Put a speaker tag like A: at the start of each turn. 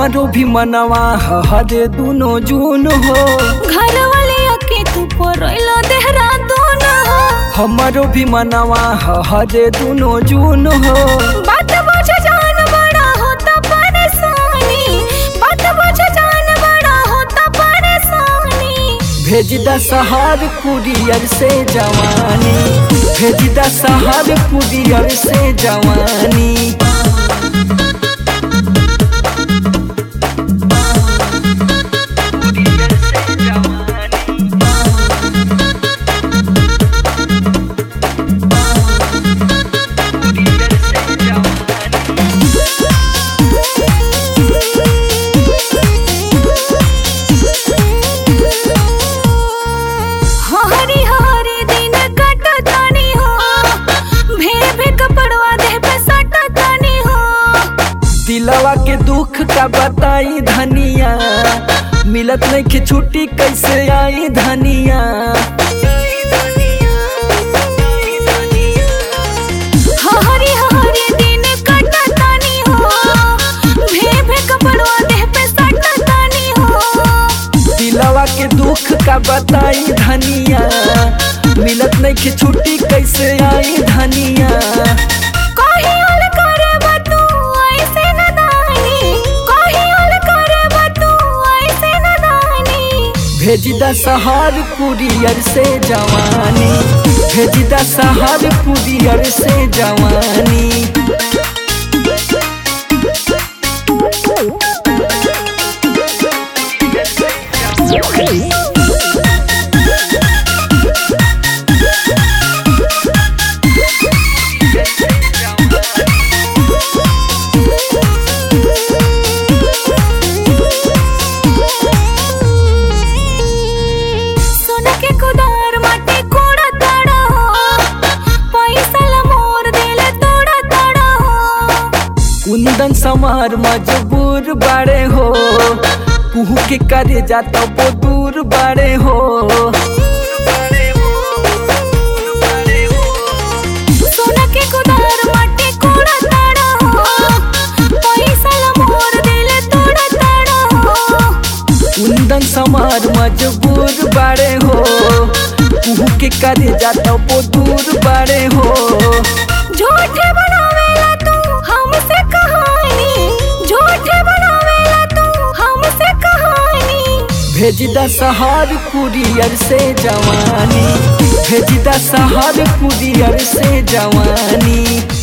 A: हमारो भी मनवा हरे दुनो जून हो
B: घर वाले अके तू परोइलो देहरादून हो
A: हमारो भी मनवा हरे दुनो जून हो
B: बात बुझ जान बड़ा होता परेशानी बात बुझ जान बड़ा होता परेशानी
A: भेज द सहार कुरियर से जवानी भेज द सहार कुरियर से जवानी
B: हरी हरी दिन कटतानी हो भे भे कपड़वा देह पे सटतानी हो
A: दिलवा के दुख का बताई धनिया मिलत नहीं के छुट्टी कैसे आई धनिया
B: हरी हरी दिन कटतानी हो भे भे कपड़वा देह पे सटतानी हो
A: दिलवा के दुख का बताई धनिया मिलत नहीं के छुट्टी कैसे आई धनिया
B: कहीं और करब तू ऐसे नदानी कहीं और करब तू ऐसे नदानी
A: भेज द सहार कुरियर से जवानी भेज द सहार कुरियर से जवानी
B: सोना के कुदार माटी कोड़ा ताड़ा हो पैसा ला मोर दिल तोड़ा ताड़ा हो
A: कुंदन समार मजबूर बाड़े हो कुहू के करे जाता वो दूर बाड़े हो
B: सोना के कुदार माटी कोड़ा ताड़ा हो पैसा ला मोर दिल तोड़ा ताड़ा हो
A: कुंदन समार मजबूर बाड़े हो कुहू के करे जाता वो दूर बाड़े हो
B: झूठे बनावेला तू हमसे कहानी झूठे बनावेला तू हमसे कहानी
A: भेज द सहार कुरियर से जवानी भेज द सहार कुरियर से जवानी